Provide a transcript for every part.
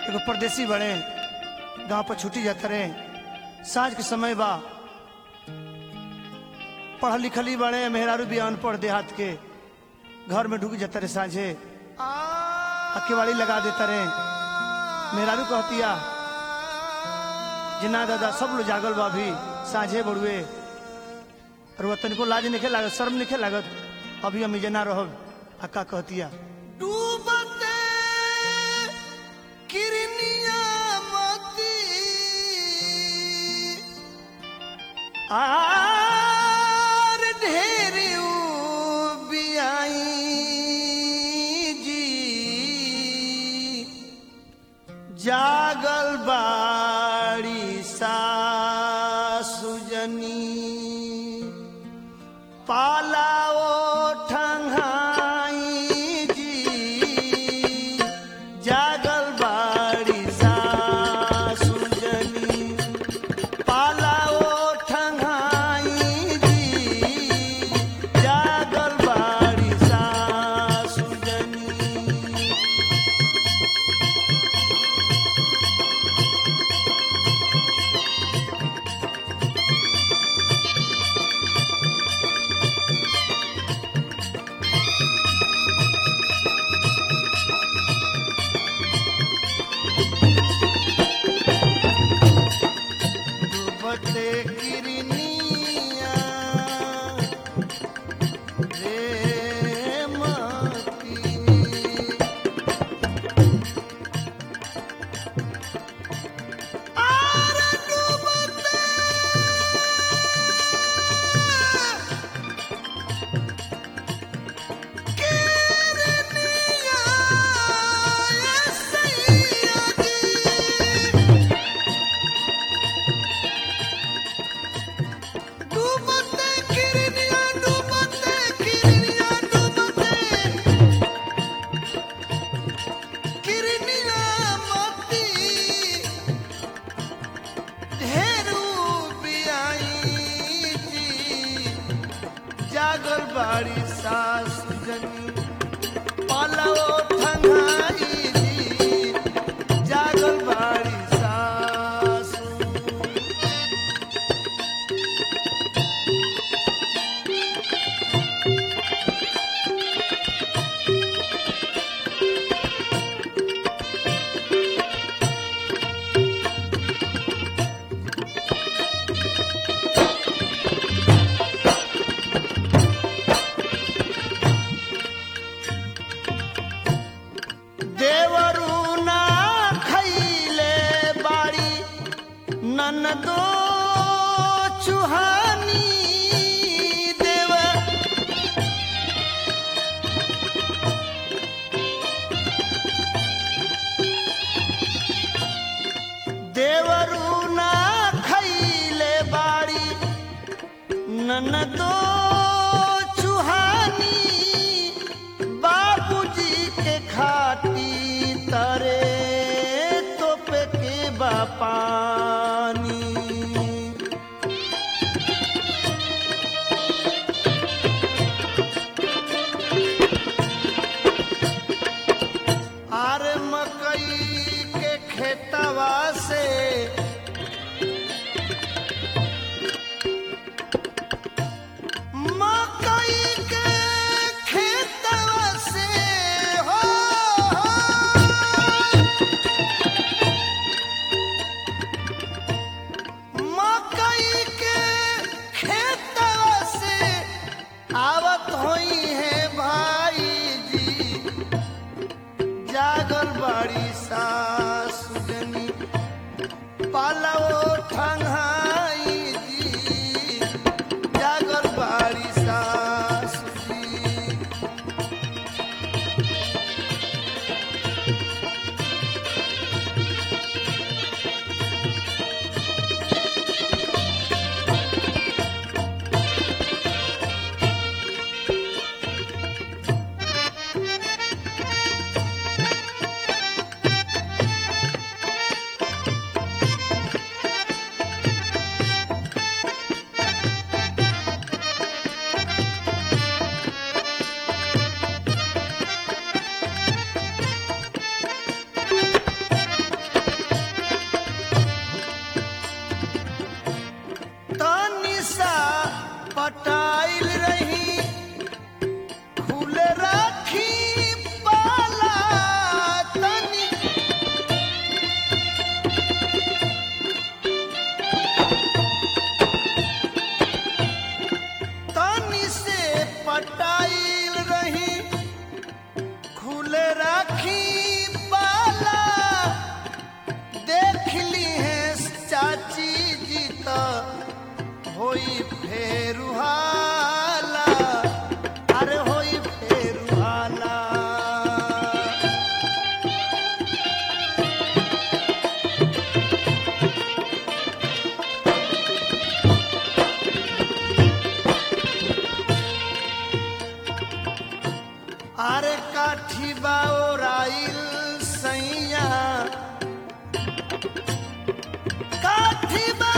एगो परदेसी बड़े गांव पर छुट्टी जाते रहे साँझ के समय बा पढ़ल लिखली बड़े मेहरारू भी अनपढ़ देहात के घर में ढुक जाते रहे साँझे अकेवाड़ी लगा देते रहे मेहरारू कहतिया जिना दादा सब लोग जागल बा अभी साँझे बड़ुए और वह तनिको लाज नहीं लागत शर्म नहीं लागत अभी हम जना रहब अक्का कहतिया डूबते किरनिया मोती आर ढेर बियाई जी जागल बाड़ी सासुजनी पालाओ ठंगाई जी जागल बाड़ी सासुजनी पालाओ ठंगाई जी जागल बाड़ी सासुजनी डूबते किरनिया रे मती आर डूबते किरनिया सैया जी डूबते किरनिया डूबते किरनिया डूबते किरनिया मोती ढेरू बियाई जी जागल बाड़ी सास जनी पालाओ ठंगाई जी जागल बाड़ी सासू देवरू ना खैले बाड़ी ननदो चुहानी देव देवरू ना खैले बाड़ी ननदो चुहानी बाबूजी के खाती तरे तोपे के बापानी आर मकई के खेतवा से काठी बाओराइल सैया काठी बा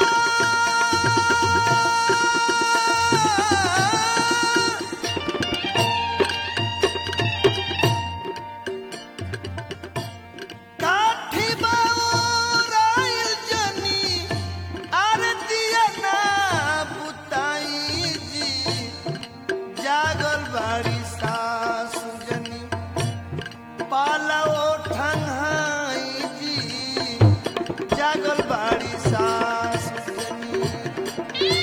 काठी बाओराइल जनी आरतिया ना बुताई जी जागल बाड़ी सासु जनी पाला ठंगाई जी जागल बाड़ी सासु जनी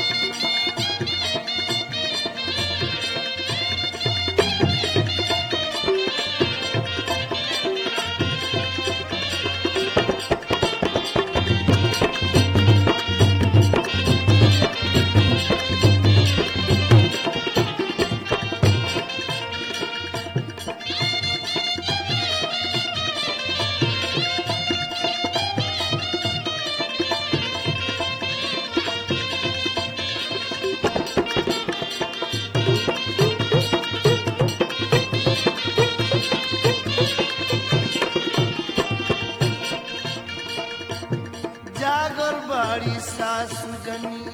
जागल बाड़ी सासु जनी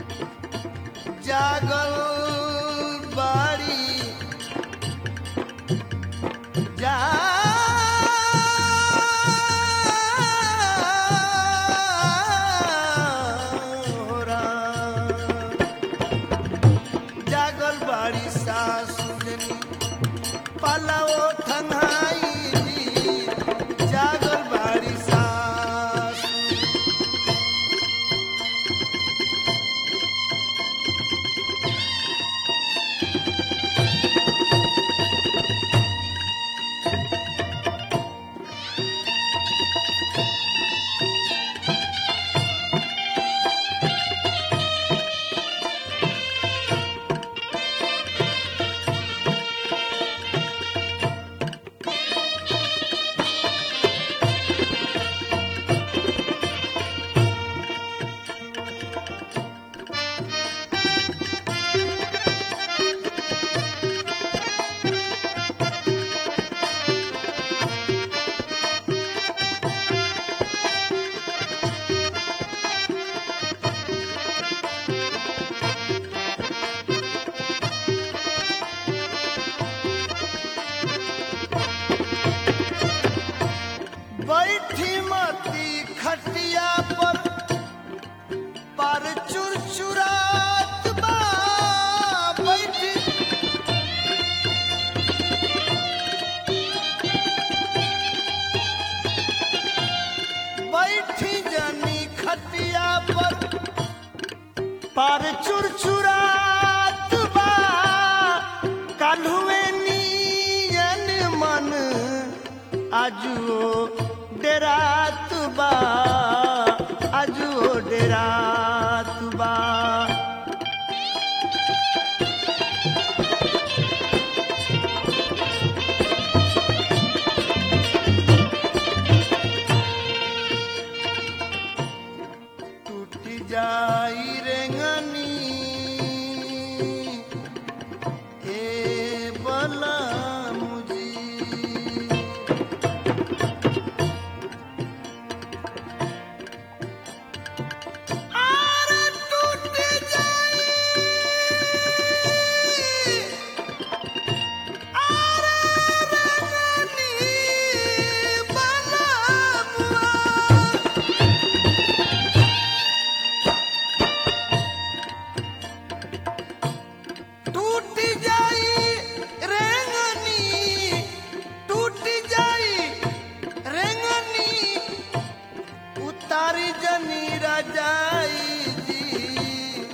जागल बाड़ी जा जागल बाड़ी सासु जनी पलाओ ठंगाई जी जागल बाड़ी सासु बैठी मती खटिया पर पर चुरचुरात बा बैठी बैठी जनी खटिया पर पर चुरचुरात बा काल्हुए नियन मन आजुओ डेरात बा आजुओ डेरात बा टूट जाई रेंगनी ए बला मुजी आरे टूट जाई आरे रेंगनी बला मुआ टूट जाई रेंगनी टूट जाई रेंगनी उतारी जनी रजाई जी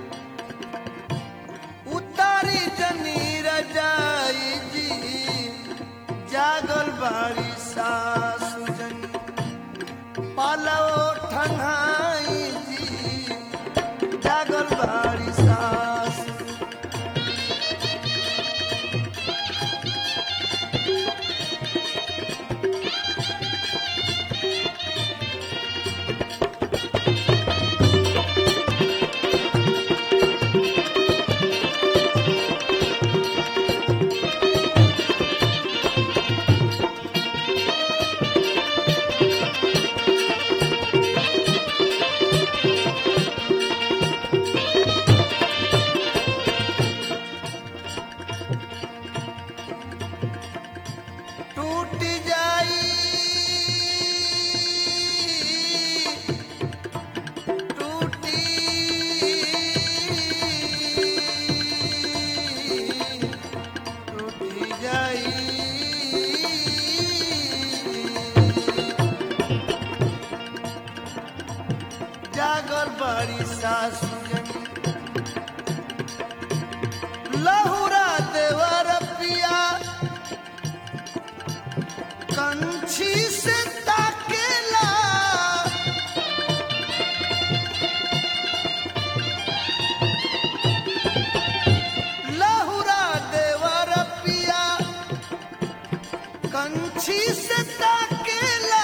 उतारी जनी रजाई जी जागल बाड़ी सासु जनी पालो ठंगाई जी जागल बाड़ी सासु बाड़ी सासु जनी लहुरा देवर पिया कंछी से ताकेला लहुरा देवर पिया कंछी से ताकेला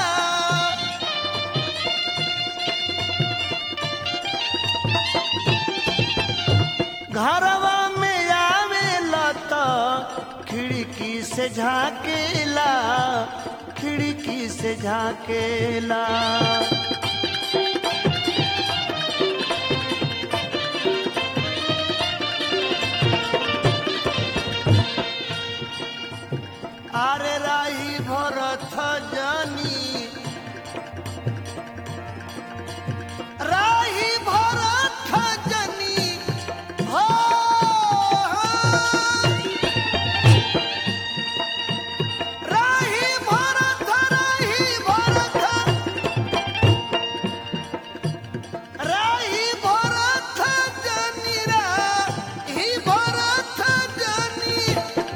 घरवा में आवेला त खिड़की से झाकेला खिड़की से झाकेला आरे राही भरत जानी राही भरत जानी हो राही भरत राही भरत राही भरत जानी राही भरत जानी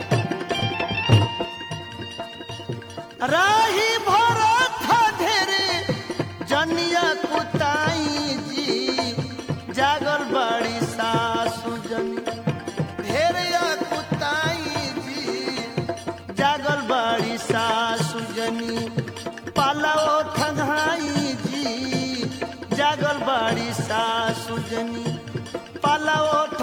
राही भरत धेरे जनिया कुताई जी जागल बड़ी सासु जनी ढेरिया कुताई जी जागल बड़ी सासु जनी पालाओ ठंगाई जी जागल बड़ी सासु जनी पालाओ